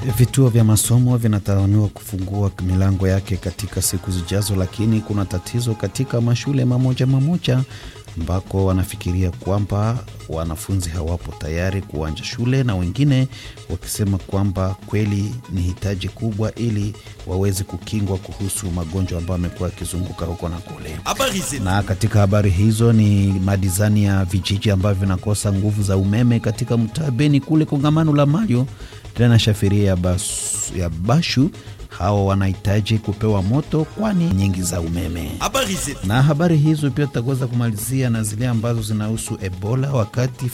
Vituo vya masomo vinatazamiwa kufungua milango yake katika siku zijazo, lakini kuna tatizo katika mashule mamoja mamoja ambako wanafikiria kwamba wanafunzi hawapo tayari kuanja shule, na wengine wakisema kwamba kweli ni hitaji kubwa ili waweze kukingwa kuhusu magonjwa ambayo amekuwa yakizunguka huko na kule. Na katika habari hizo ni madizani ya vijiji ambavyo vinakosa nguvu za umeme katika mtaa Beni kule kongamano la Mayo tena shafiria ya, bas, ya Bashu hao wanahitaji kupewa moto kwani nyingi za umeme. Na habari hizo pia tutaweza kumalizia na zile ambazo zinahusu Ebola wakati